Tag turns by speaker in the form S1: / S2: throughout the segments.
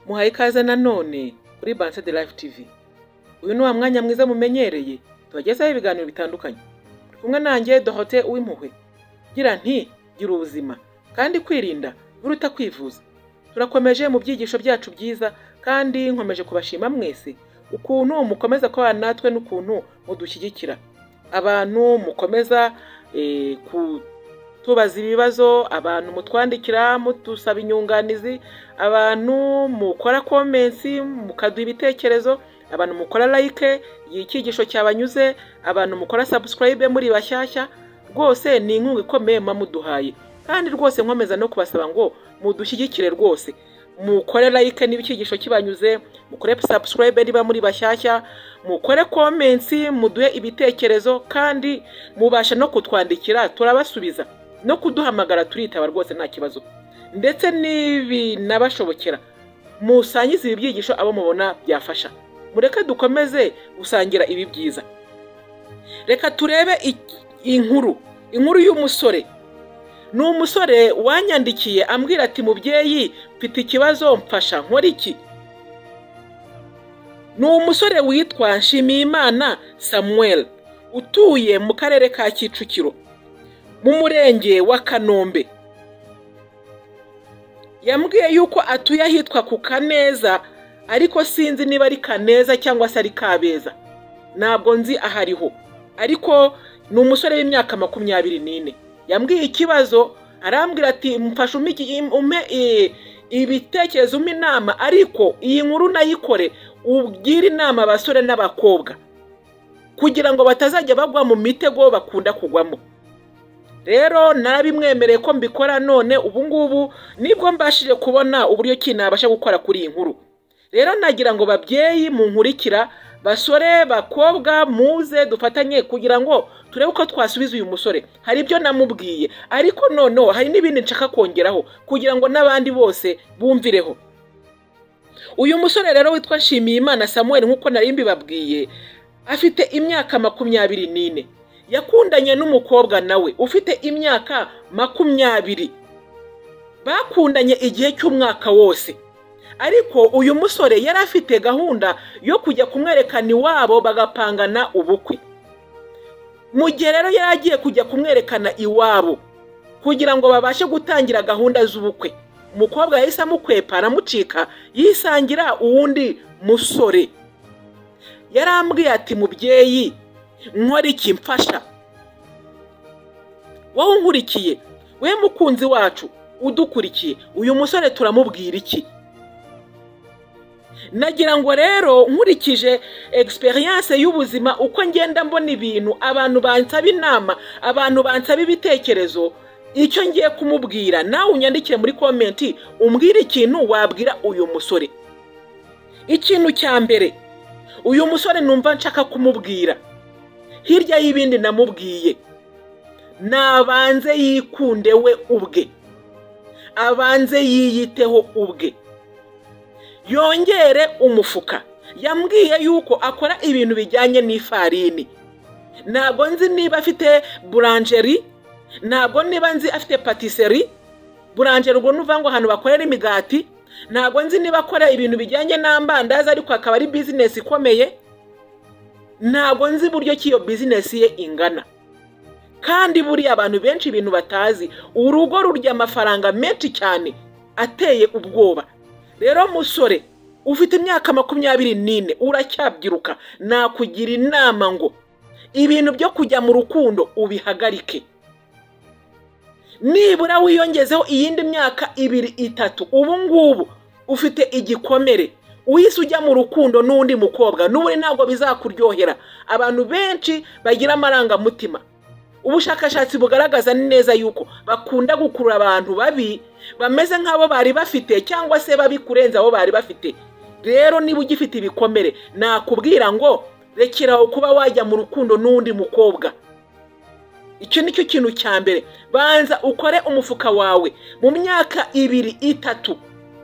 S1: muhaye ikaze nanone kuri banse de live tv uyu ni wa mwanya mwiza mumenyereye tubagezaho ibiganiro bitandukanye turi kumwe nanjye dohote uw'impuhwe gira nti gira ubuzima kandi kwirinda biruta kwivuza turakomeje mu byigisho byacu byiza kandi nkomeje kubashima mwese ukuntu mukomeza kubana natwe n'ukuntu mudushyigikira abantu mukomeza eh, kutubaza ibibazo abantu mutwandikira mutusaba inyunganizi abantu mukora komensi mukaduha ibitekerezo abantu mukora like igihe icyigisho cyabanyuze abantu mukora subscribe muri bashyashya rwose ni inkunga ikomeye muba muduhaye kandi rwose nkomeza no kubasaba ngo mudushyigikire rwose mukore like niba icyigisho kibanyuze mukore subscribe niba muri bashyashya mukore komensi muduhe ibitekerezo kandi mubasha no kutwandikira turabasubiza no kuduhamagara turitaba rwose nta kibazo ndetse n'ibinabashobokera musangize ibi byigisho abo mubona byafasha mureke dukomeze gusangira ibi byiza reka turebe iki- inkuru inkuru y'umusore ni umusore wanyandikiye ambwira ati mubyeyi mfite ikibazo mfasha nkora iki ni umusore witwa nshimiyimana samuel utuye mu karere ka kicukiro mu murenge wa kanombe yambwiye yuko atuye ahitwa ku kaneza ariko sinzi niba ari kaneza cyangwa se ari kabeza ntabwo nzi aho ariho ariko ni umusore w'imyaka makumyabiri n'ine yambwiye ikibazo arambwira ati mfashe umpe iki- umpe eh, ibitekerezo umpe inama ariko iyi nkuru nayikore ubwire inama abasore n'abakobwa kugira ngo batazajya bagwa mu mitego bakunda kugwamo rero narabimwemereye ko mbikora none ubu ngubu nibwo mbashije kubona uburyo ki nabasha gukora kuri iyi nkuru rero nagira ngo babyeyi munkurikira basore bakobwa muze dufatanye kugira ngo turebe uko twasubiza uyu musore hari ibyo namubwiye ariko noneho hari n'ibindi nshaka kongeraho kugira ngo n'abandi bose bumvireho uyu musore rero witwa nshimiyimana samuel nk'uko nari mbibabwiye afite imyaka makumyabiri n'ine yakundanye n'umukobwa nawe ufite imyaka makumyabiri bakundanye igihe cy'umwaka wose ariko uyu musore yari afite gahunda yo kujya kumwerekana iwabo bagapangana ubukwe mu gihe rero yari agiye kujya kumwerekana iwabo kugira ngo babashe gutangira gahunda z'ubukwe umukobwa yahise amukwepa aramucika yisangira uwundi musore yarambwiye ati mubyeyi nkora iki mfasha wowe unkurikiye we mukunzi wacu udukurikiye uyu musore turamubwira iki nagira ngo rero nkurikije egisperiyanse y'ubuzima uko ngenda mbona ibintu abantu bansaba inama abantu bansaba ibitekerezo icyo ngiye kumubwira nawe unyandikire muri komenti umbwire ikintu wabwira uyu musore ikintu cya mbere uyu musore numva nshaka kumubwira hirya y'ibindi namubwiye nabanze yikunde we ubwe abanze yiyiteho ubwe yongere umufuka yambwiye yuko akora ibintu bijyanye n'ifarini ntabwo nzi niba afite buranjeri ntabwo niba nzi afite patiseri buranjeri ubwo nuvuga ngo ahantu bakorera imigati ntabwo nzi niba akora ibintu bijyanye n'amandazi ariko akaba ari bizinesi ikomeye ntabwo nzi uburyo ki iyo bizinesi ye ingana kandi buriya abantu benshi ibintu batazi urugo rurya amafaranga menshi cyane ateye ubwoba rero musore ufite imyaka makumyabiri n'ine uracyabyiruka nakugira inama ngo ibintu byo kujya mu rukundo ubihagarike nibura wiyongezeho iyindi myaka ibiri itatu ubu ngubu ufite igikomere uhise ujya mu rukundo n'undi mukobwa n'ubundi ntabwo bizakuryohera abantu benshi bagira amarangamutima ubushakashatsi bugaragaza neza yuko bakunda gukurura abantu babi bameze nk'abo bari bafite cyangwa se babi kurenza abo bari bafite rero niba ugifite ibikomere nakubwira ngo rekeraho kuba wajya mu rukundo n'undi mukobwa icyo ni cyo kintu cya mbere banza ukore umufuka wawe mu myaka ibiri itatu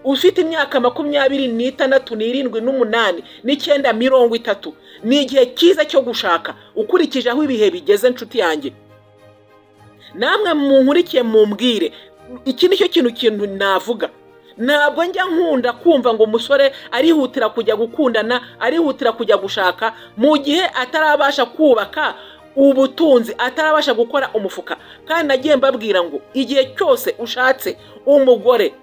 S1: ufite imyaka makumyabiri n'itandatu n'irindwi n'umunani n'icyenda mirongo itatu ni igihe cyiza cyo gushaka ukurikije aho ibihe bigeze nshuti yanjye namwe munkurikiye mumbwire iki ni cyo kintu kintu navuga ntabwo njya nkunda kumva ngo umusore arihutira kujya gukundana arihutira kujya gushaka mu gihe atarabasha kubaka ubutunzi atarabasha gukora umufuka kandi nagiye mbabwira ngo igihe cyose ushatse umugore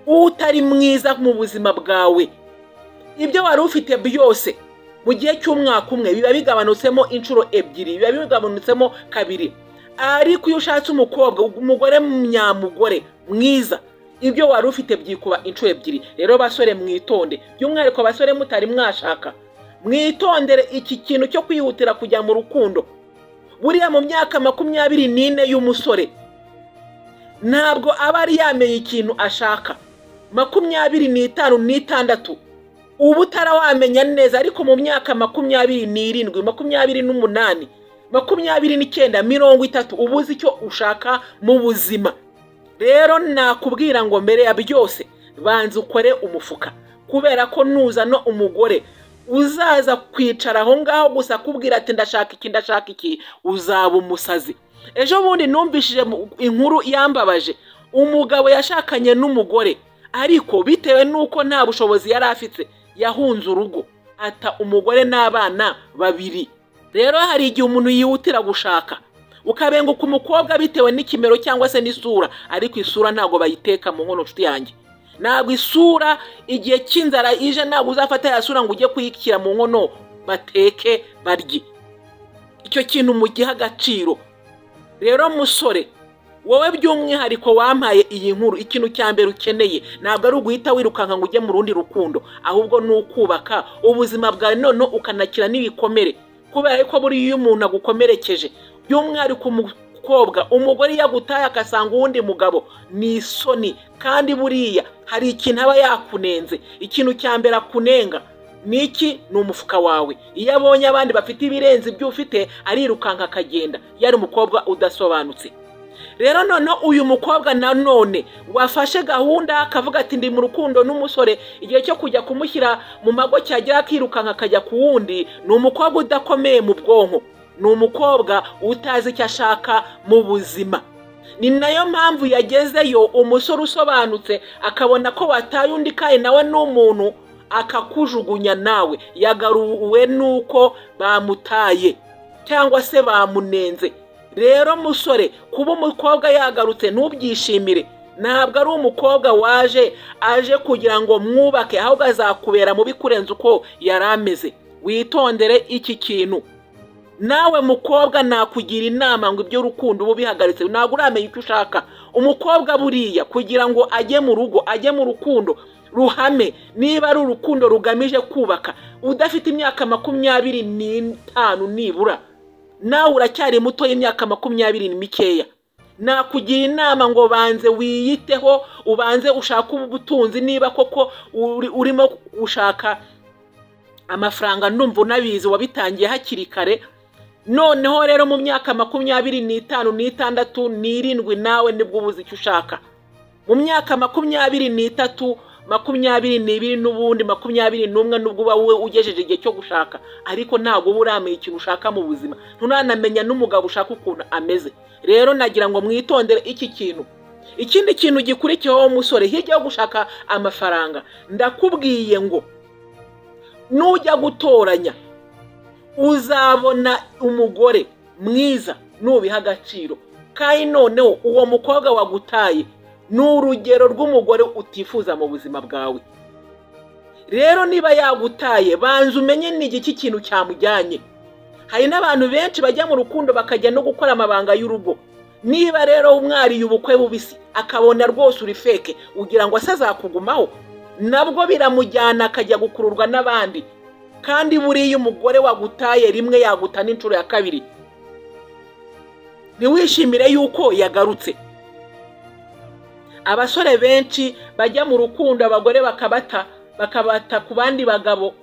S1: utari mwiza mu buzima bwawe ibyo wari ufite byose mu gihe cy'umwaka umwe biba bigabanutsemo inshuro ebyiri biba bigabanutsemo kabiri ariko iyo ushatse umukobwa umugore nyamugore mwiza ibyo wari ufite byikuba inshuro ebyiri rero basore mwitonde by'umwihariko basore mutari mwashaka mwitondere iki kintu cyo kwihutira kujya mu rukundo buriya mu myaka makumyabiri n'ine y'umusore ntabwo aba ari yamenye ikintu ashaka makumyabiri n'itanu n'itandatu uba utarawamenya neza ariko mu myaka makumyabiri n'irindwi makumyabiri n'umunani makumyabiri n'icyenda mirongo itatu uba uzi icyo ushaka mu buzima rero nakubwira ngo mbere ya byose banza ukore umufuka kubera ko nuzana umugore uzaza kwicara aho ngaho gusa akubwira ati ndashaka iki ndashaka iki uzaba umusazi ejo bundi numvishije inkuru yambabaje umugabo yashakanye n'umugore ariko bitewe n'uko nta bushobozi yari afite yahunze urugo ata umugore n'abana babiri rero hari igihe umuntu yihutira gushaka ukabenguka umukobwa bitewe n'ikimero cyangwa se n'isura ariko isura ntabwo bayiteka mu nkono nshuti yanjye ntabwo isura igihe cy'inzara ije ntabwo uzafata ya sura ngo ujye kuyikira mu nkono bateke barye icyo kintu mugiha agaciro rero musore wowe by'umwihariko wampaye iyi nkuru ikintu cya mbere ukeneye ntabwo ari uguhita wirukanka ngo ujye mu rundi rukundo ahubwo ni ukubaka ubuzima bwawe none ukanakira n'ibikomere kubera ko buriya iyo umuntu agukomerekeje by'umwihariko umukobwa umugore iyo agutaye agasanga uwundi mugabo ni isoni kandi buriya hari ikintu aba yakunenze ikintu cya mbere akunenga ni iki ni umufuka wawe iyo abonye abandi bafite ibirenze ibyo ufite arirukanka akagenda yari umukobwa udasobanutse rero noneho uyu mukobwa nanone wafashe gahunda akavuga ati ndi mu rukundo n'umusore igihe cyo kujya kumushyira mu mago cyagera akirukanka akajya ku wundi ni umukobwa udakomeye mu bwonko ni umukobwa utazi icyo ashaka mu buzima ni nayo mpamvu yagezeyo umusore usobanutse akabona ko wataye undi kandi nawe ni umuntu akakujugunya nawe yagaruwe n'uko bamutaye cyangwa se bamunenze rero musore kuba umukobwa yagarutse ntubyishimire ntabwo ari umukobwa waje aje kugira ngo mwubake ahubwo azakubera mubi kurenza uko yari ameze witondere iki kintu nawe mukobwa nakugira inama ngo ibyo rukundo uba ubihagaritse ntabwo uramenya icyo ushaka umukobwa buriya kugira ngo ajye mu rugo ajye mu rukundo ruhame niba ari urukundo rugamije kubaka udafite imyaka makumyabiri n'itanu nibura nawe uracyari muto y'imyaka makumyabiri mikeya nakugira inama ngo banze wiyiteho ubanze ushake ubutunzi niba koko urimo ushaka amafaranga ndumva unabizi wabitangiye hakiri kare noneho rero mu myaka makumyabiri n'itanu n'itandatu n'irindwi nawe nibwo ubuze icyo ushaka mu myaka makumyabiri n'itatu makumyabiri n'ibiri n'ubundi makumyabiri n'umwe nubwo uba wowe ugejeje igihe cyo gushaka ariko ntabwo uba uramenya ikintu ushaka mu buzima nturanamenya n'umugabo ushaka ukuntu ameze rero nagira ngo mwitondere iki kintu ikindi kintu gikurikiyeho musore hirya yo gushaka amafaranga ndakubwiye ngo nujya gutoranya uzabona umugore mwiza nubiha agaciro kandi noneho uwo mukobwa wagutaye ni urugero rw'umugore utifuza mu buzima bwawe rero niba yagutaye banza umenye n'igiki kintu cyamujyanye hari n'abantu benshi bajya mu rukundo bakajya no gukora amabanga y'urugo niba rero umwariye ubukwe bubisi akabona rwose uri feke ugira ngo ase azakugumaho nabwo biramujyana akajya gukururwa n'abandi kandi buriya umugore wagutaye rimwe yaguta n'inshuro ya kabiri ntiwishimire yuko yagarutse abasore benshi bajya mu rukundo abagore bakabata bakabata ku bandi bagabo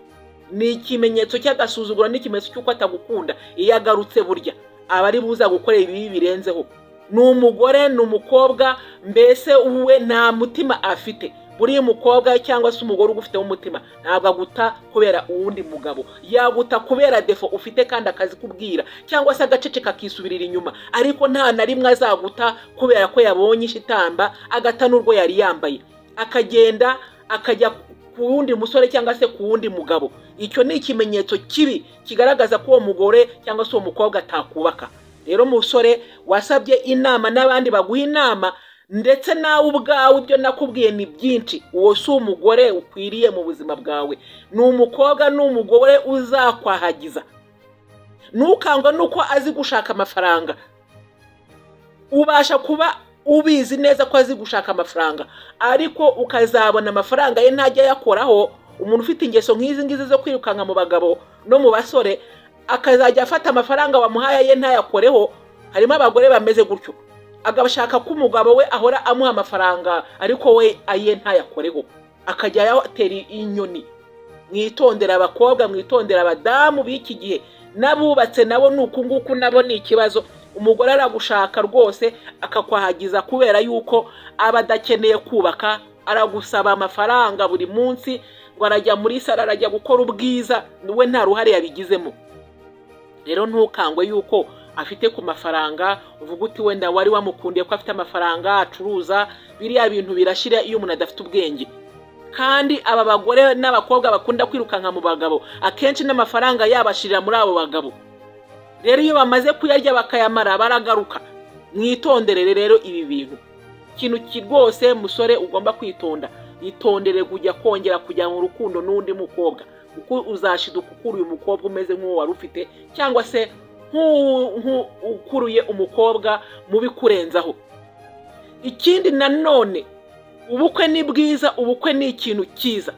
S1: ni ikimenyetso cy'agasuzuguro n'ikimenyetso cy'uko atagukunda iyo agarutse burya aba ari buza gukorera ibibi birenzeho ni umugore ni umukobwa mbese uwe nta mutima afite buriya umukobwa cyangwa se umugore ugufiteho umutima ntabwo aguta kubera uwundi mugabo yaguta kubera defo ufite kandi akazi kubwira cyangwa se agacece kakisubirira inyuma ariko nta na rimwe azaguta kubera ko yabonye ishitamba agata n'urwo yari yambaye akagenda akajya ku wundi musore cyangwa se ku wundi mugabo icyo ni ikimenyetso kibi kigaragaza ko uwo mugore cyangwa se uwo mukobwa atakubaka rero musore wasabye inama n'abandi baguha inama ndetse nawe ubwawe ibyo nakubwiye ni byinshi uwo si umugore ukwiriye mu buzima bwawe ni umukobwa ni umugore uzakwahagiza ntukangwe nuko azi gushaka amafaranga ubasha kuba ubizi neza ko azi gushaka amafaranga ariko ukazabona amafaranga ye ntajya ayakoraho umuntu ufite ingeso nk'izi ngizi zo kwirukanka mu bagabo no mu basore akazajya afata amafaranga wamuhaye ye ntayakoreho harimo abagore bameze gutyo agashaka ko umugabo we ahora amuha amafaranga ariko we aye ntayakoreho akajya ayatera inyoni mwitondera abakobwa mwitondera abadamu b'iki gihe n'abubatse nabo ni uku nguku nabo ni ikibazo umugore aragushaka rwose akakwahagiza kubera yuko aba adakeneye kubaka aragusaba amafaranga buri munsi ngo arajya muri saro arajya gukora ubwiza we nta ruhare yabigizemo rero ntukangwe yuko afite ku mafaranga uvuga uti wenda wari wamukundiye ko afite amafaranga acuruza biriya bintu birashira iyo umuntu adafite ubwenge kandi aba bagore n'abakobwa bakunda kwirukanka mu bagabo akenshi n'amafaranga yabashirira muri abo bagabo rero iyo bamaze kuyarya bakayamara baragaruka mwitondere rero ibi bintu ikintu rwose musore ugomba kwitonda itondere kujya kongera kujya mu rukundo n'undi mukobwa kuko uzashiduka ukura uyu mukobwa umeze nk'uwo wari ufite cyangwa se ukuruye umukobwa mubi kurenzaho ikindi nanone ubukwe ni bwiza ubukwe ni ikintu cyiza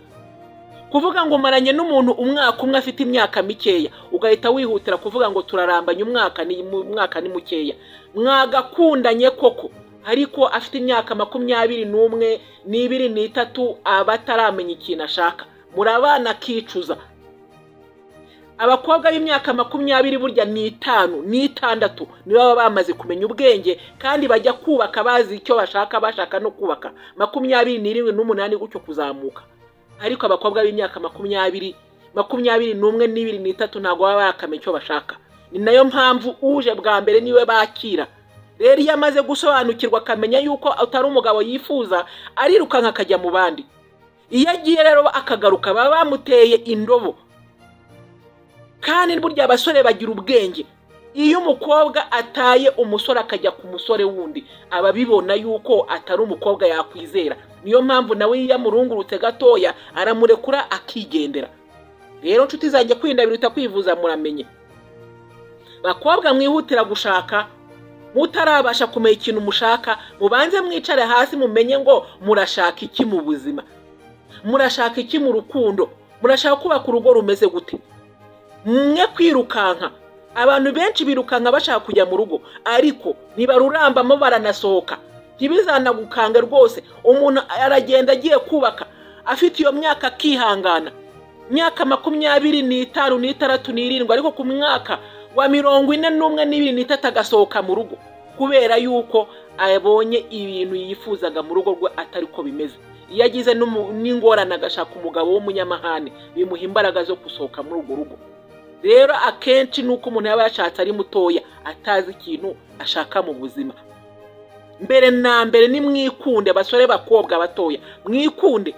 S1: kuvuga ngo umaranye n'umuntu umwaka umwe afite imyaka mikeya ugahita wihutira kuvuga ngo turarambanye umwaka ni umwaka ni mukeya mwagakundanye koko ariko afite imyaka makumyabiri n'umwe n'ibiri n'itatu aba ataramenya ikintu ashaka murabana akicuza abakobwa b'imyaka makumyabiri burya ni itanu n'itandatu nibo baba bamaze kumenya ubwenge kandi bajya kubaka bazi icyo bashaka bashaka no kubaka makumyabiri n'irindwi n'umunani gutyo kuzamuka ariko abakobwa b'imyaka makumyabiri makumyabiri n'umwe n'ibiri n'itatu ntabwo baba barakamenya icyo bashaka ni nayo mpamvu uje bwa mbere niwe bakira rero iyo amaze gusobanukirwa akamenya yuko atari umugabo yifuza arirukanka akajya mu bandi iyo agiye rero akagaruka baba bamuteye indobo kandi burya abasore bagira ubwenge iyo umukobwa ataye umusore akajya ku musore wundi aba abibona yuko atari umukobwa yakwizera niyo mpamvu nawe iyo amurungurutse gatoya aramurekura akigendera rero nshuti zanjye kwirinda biruta kwivuza muramenye bakobwa mwihutira gushaka mutarabasha kumenya ikintu mushaka mubanze mwicare hasi mumenye ngo murashaka iki mu buzima murashaka iki mu rukundo murashaka kubaka urugo rumeze gute mwe kwirukanka abantu benshi birukanka bashaka kujya mu rugo ariko ntibarurambamo baranasohoka ntibizanagukange rwose umuntu aragenda agiye kubaka afite iyo myaka akihangana myaka makumyabiri n'itanu n'itandatu n'irindwi ariko ku mwaka wa mirongo ine n'umwe n'ibiri n'itatu agasohoka mu rugo kubera yuko abonye ibintu yifuzaga mu rugo rwe atari ko bimeze iyo agize n'ingorane agashaka umugabo w'umunyamahane bimuha imbaraga zo gusohoka muri urwo rugo rero akenshi ni uko umuntu yaba yashatse ari mutoya atazi ikintu ashaka mu buzima mbere na mbere ni mwikunde basore bakobwa batoya mwikunde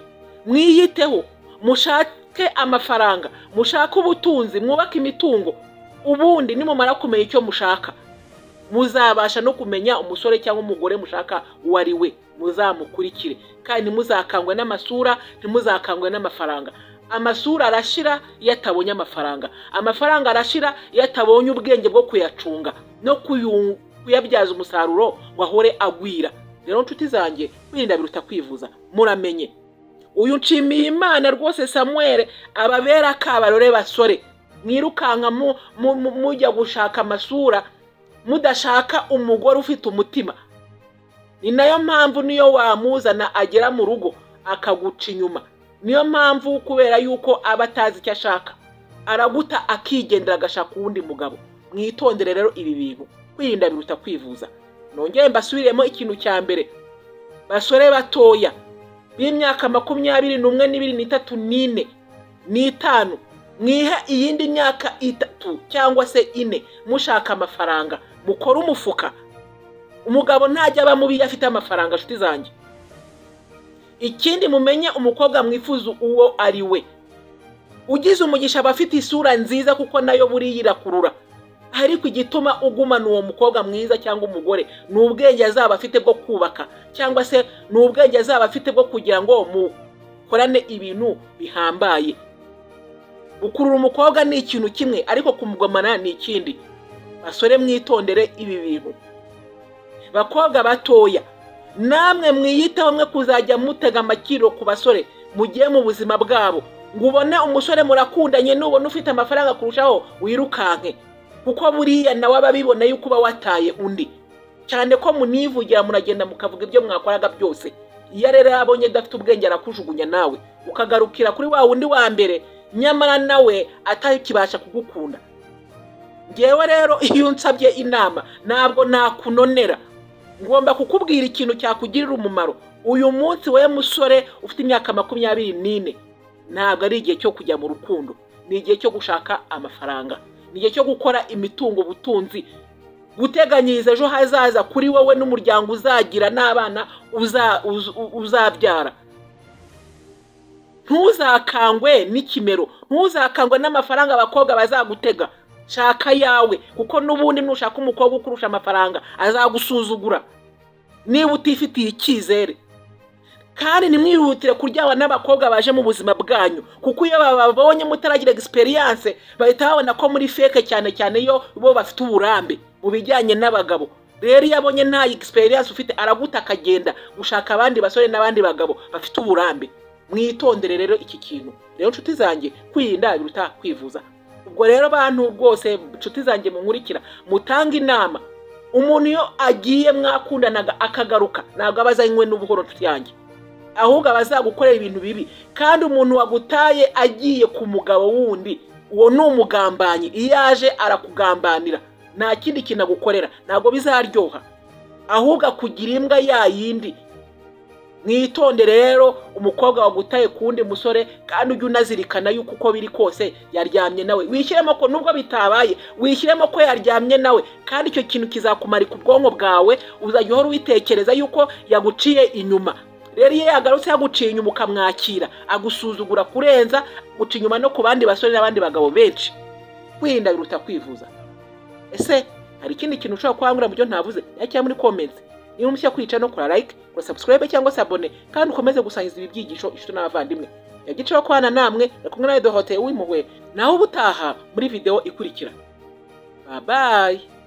S1: mwiyiteho mushake amafaranga mushake ubutunzi mwubake imitungo ubundi nimumara kumenya icyo mushaka muzabasha no kumenya umusore cyangwa umugore mushaka uwo ari we muzamukurikire kandi ntimuzakangwe n'amasura ntimuzakangwe n'amafaranga amasura arashira iyo atabonye amafaranga amafaranga arashira iyo atabonye ubwenge bwo kuyacunga no kuyabyaza umusaruro ngo ahore agwira rero nshuti zanjye kwirinda biruta kwivuza muramenye uyu nshimiye imana rwose samuwere ababera akabarore basore mwirukanka mujya gushaka amasura mudashaka umugore ufite umutima ni nayo mpamvu niyo wamuzana agera mu rugo akaguca inyuma niyo mpamvu kubera yuko aba atazi icyo ashaka araguta akigendera agashaka uwundi mugabo mwitondere rero ibi bintu kwirinda biruta kwivuza nongere mbasubiremo ikintu cya mbere basore batoya b'imyaka makumyabiri n'umwe n'ibiri n'itatu n'ine n'itanu mwihe iyindi myaka itatu cyangwa se ine mushaka amafaranga mukore umufuka umugabo ntajya aba mubi iyo afite amafaranga nshuti zanjye ikindi mumenye umukobwa mwifuza uwo ari we ugize umugisha aba afite isura nziza kuko nayo buriya irakurura ariko igituma ugumana uwo mukobwa mwiza cyangwa umugore ni ubwenge azaba afite bwo kubaka cyangwa se ni ubwenge azaba afite bwo kugira ngo mukorane ibintu bihambaye gukurura umukobwa ni ikintu kimwe ariko kumugumana ni ikindi basore mwitondere ibi bintu bakobwa batoya namwe mwiyiteho mwe kuzajya mutega amakiro ku basore mugiye mu buzima bwabo ngo ubone umusore murakundanye nubona ufite amafaranga kurushaho wirukanke kuko buriya nawe aba abibona yuko uba wataye undi cyane ko munivugira muragenda mukavuga ibyo mwakoraga byose iyo rero abonye adafite ubwenge arakujugunya nawe ukagarukira kuri wa wundi wa mbere nyamara nawe atakibasha kugukunda ngewe rero iyo unsabye inama ntabwo nakunonera ngomba kukubwira ikintu cyakugirira umumaro uyu munsi wowe musore ufite imyaka makumyabiri n'ine ntabwo ari igihe cyo kujya mu rukundo ni igihe cyo gushaka amafaranga ni igihe cyo gukora imitungo ubutunzi guteganyiriza ejo hazaza kuri wowe n'umuryango uzagira n'abana uzabyara ntuzakangwe n'ikimero ntuzakangwe n'amafaranga abakobwa bazagutega shaka yawe kuko n'ubundi nushaka umukobwa ukurusha amafaranga azagusuzugura niba utifitiye icyizere kandi ntimwihutire kuryama n'abakobwa baje mu buzima bwanyu kuko iyo bababonye mutaragira egisperiyanse bahita babona ko muri feke cyane cyane iyo bo bafite uburambe mu bijyanye n'abagabo rero iyo abonye nta egisperiyanse ufite araguta akagenda gushaka abandi basore n'abandi bagabo bafite uburambe mwitondere rero iki kintu rero nshuti zanjye kwirinda biruta kwivuza ubwo rero abantu rwose inshuti zanjye munkurikira mutanga inama umuntu iyo agiye mwakundanaga akagaruka ntabwo aba azanywe n'ubuhoro nshuti yanjye ahubwo aba azagukorera ibintu bibi kandi umuntu wagutaye agiye ku mugabo wundi uwo ni umugambanyi iyo aje arakugambanira nta kindi kintu agukorera ntabwo bizaryoha ahubwo akugira imbwa ya yindi mwitondere rero umukobwa wagutaye ku wundi musore kandi ujye unazirikana yuko uko biri kose yaryamye nawe wishyiremo ko nubwo bitabaye wishyiremo ko yaryamye nawe kandi icyo kintu kizakumarika ubwonko bwawe uzajya uhora witekereza yuko yaguciye inyuma rero iyo yagarutse yaguciye inyuma ukamwakira agusuzugura kurenza guca inyuma no ku bandi basore n'abandi bagabo benshi kwirinda biruta kwivuza ese hari ikindi kintu ushobora kubangurira mu byo ntavuze cyangwa muri komenti niba umushya kwica no kora like ngo subscribe cyangwa se abone kandi ukomeze gusangiza ibi byigisho inshuti n'abavandimwe yagiceho kwana namwe ari kumwe nawe dohoteye w'impuhwe naho ubutaha muri video ikurikira babaye